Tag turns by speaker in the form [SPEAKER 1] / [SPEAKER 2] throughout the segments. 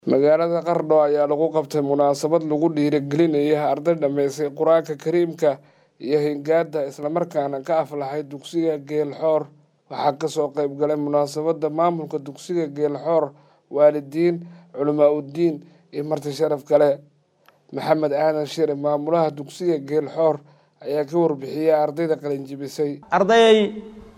[SPEAKER 1] magaalada qardho ayaa lagu qabtay munaasabad lagu dhiirigelinaya arday dhammaysay qur-aanka kariimka iyo hingaada islamarkaana ka aflaxay dugsiga geelxoor waxaa kasoo qeyb galay munaasabada maamulka dugsiga geelxoor waalidiin culamaa udiin iyo marti sharaf kale maxamed aadan shire maamulaha dugsiga geelxoor ayaa ka warbixiyey ardayda qalinjibisay
[SPEAKER 2] arday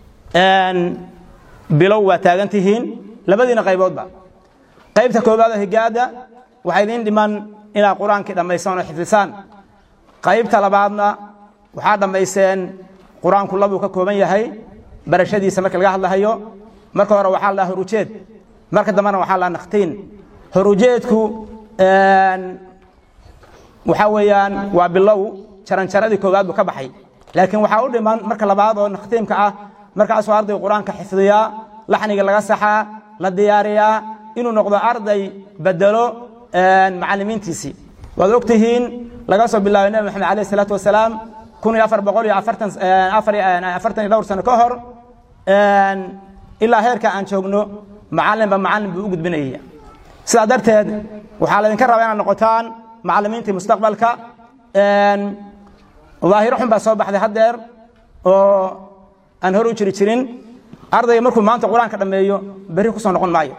[SPEAKER 2] bilow waa taagan tihiin labadiina qayboodba qaybta koowaad oo higaada waxaa idiin dhiman inaad qur-aankii dhammaysaan oo xifdisaan qaybta labaadna waxaa dhammayseen qur-aanku labuu ka kooban yahay barashadiisa marka laga hadlahayo marka hore waxaa la horujeed marka dambena waxaa la nakhtiin horujeedku waxaa weeyaan waa bilow jaranjaradii koowaad buu ka baxay laakiin waxaa u dhiman marka labaad oo nakhtiimka ah markaasuu ardayga qur-aanka xifdiyaa laxniga laga saxaa la diyaariyaa inuu noqdo arday bedelo macalimiintiisii waad og tihiin laga soo bilaabay nebi maxamed alayh isalaatu wasalaam kun iyo afar boqol iyo afartan afartan iyo dhowr sano ka hor ilaa heerka aan joogno macalinba macalin buu u gudbinaya sidaa darteed waxaa laydinka rabaa inaad noqotaan macalimiintii mustaqbalka daahiro xun baa soo baxday haddeer oo aan hor u jiri jirin ardayga markuu maanta qur-aanka dhammeeyo berri ku soo noqon maayo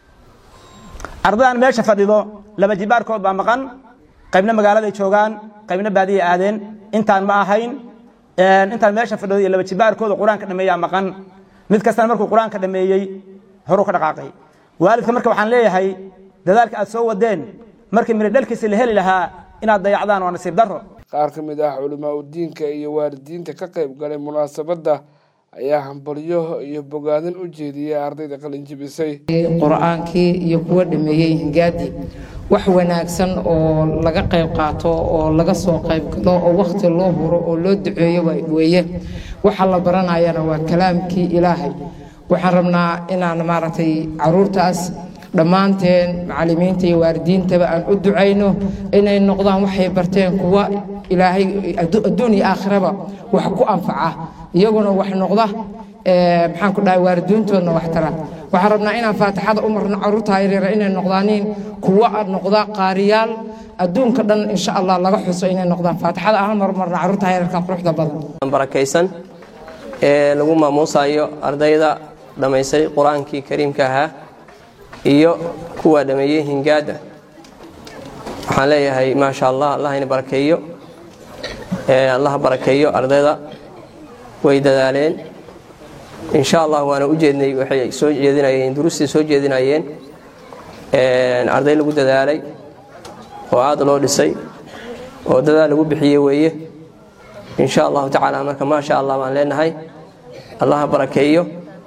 [SPEAKER 2] ardaydan meesha fadhido laba jibaarkood baa maqan qaybna magaaladay joogaan qaybna baadiyay aadeen intaan ma ahayn intaan meesha fadhido iyo laba jibaarkooda qur-aanka dhameeyaa maqan mid kastana markuu qur-aanka dhameeyey horuu ka dhaqaaqay waalidka marka waxaan leeyahay dadaalka aad soo wadeen markii miri dhalkiisa la heli lahaa inaad dayacdaan waa nasiib darro
[SPEAKER 1] qaar ka mid ah culamaa udiinka iyo waalidiinta ka qayb galay munaasabadda ayaa hambalyo iyo bogaadin u jeediyey ardayda qalinjibisay
[SPEAKER 3] qur-aankii iyo kuwa dhameeyey hingaadii wax wanaagsan oo laga qayb qaato oo laga soo qayb galo oo wakhti loo huro oo loo duceeyo weeye waxa la baranayana waa kalaamkii ilaahay waxaan rabnaa inaan maaragtay caruurtaas dhammaanteen macallimiinta iyo waalidiintaba aan u ducayno inay noqdaan waxay barteen kuwa ilaahay adduun iyo aakhiraba wax ku anfaca iyaguna wax noqda maxaan ku dhahay waalidiintoodna wax tara waxaan rabnaa inaan faatixada u marno carruurta yaryara inay noqdaaniin kuwa noqda qaariyaal adduunka dhan insha allah laga xuso inay noqdaan faatixada aan mar marno carruurta yaryarka quruxda badan
[SPEAKER 4] barakaysan ee lagu maamuusayo ardayda dhammaysay qur-aankii kariimka ahaa iyo kuwa dhameeyey hingaada waxaan leeyahay maasha allah allahayna barakeeyo allah barakeeyo ardayda way dadaaleen insha allah waana u jeednay waxay soo jeedinayeen duruustii soo jeedinayeen arday lagu dadaalay oo aad loo dhisay oo dadaal lagu bixiyey weeye insha allahu tacaala marka maasha allah baan leenahay allaha barakeeyo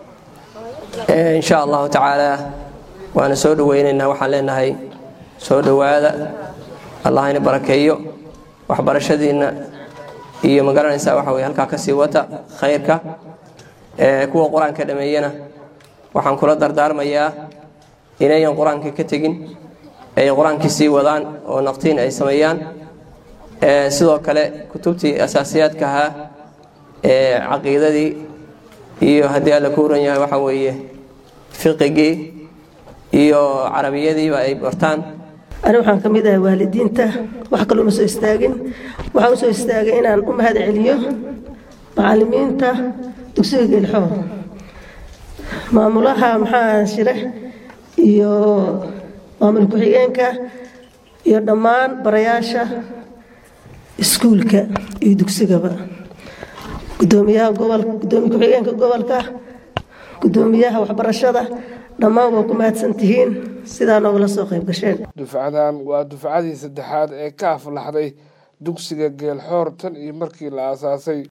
[SPEAKER 4] insha allahu tacaala waana soo dhoweynaynaa waxaan leenahay soo dhowaada allahayna barakeeyo waxbarashadiinna iyo magaranaysaa waxa weye halkaa kasii wata khayrka kuwa qur-aanka dhameeyana waxaan kula dardaarmayaa inayan qur-aanka ka tegin ay qur-aankii sii wadaan oo naqtiin ay sameeyaan sidoo kale kutubtii asaasiyaadka ahaa ee caqiidadii iyo haddii alla ku huran yahay waxa weeye fiqigii iyo carabiyadiiba ay bartaan
[SPEAKER 5] ani waxaan ka mid ahay waalidiinta wax kaloo ma soo istaagin waxaan u soo istaagay inaan u mahad celiyo macallimiinta dugsiga geelxoor maamulaha maxaa shire iyo maamul ku-xigeenka iyo dhammaan barayaasha iskuulka iyo dugsigaba gudoomiyaha gobolka gudoomiye ku-xigeenka gobolka gudoomiyaha waxbarashada dhammaan waa ku mahadsan tihiin sidaa noogala soo qayb gasheen
[SPEAKER 1] dufcadan waa dufcadii saddexaad ee ka aflaxday dugsiga geelxoor tan iyo markii la aasaasay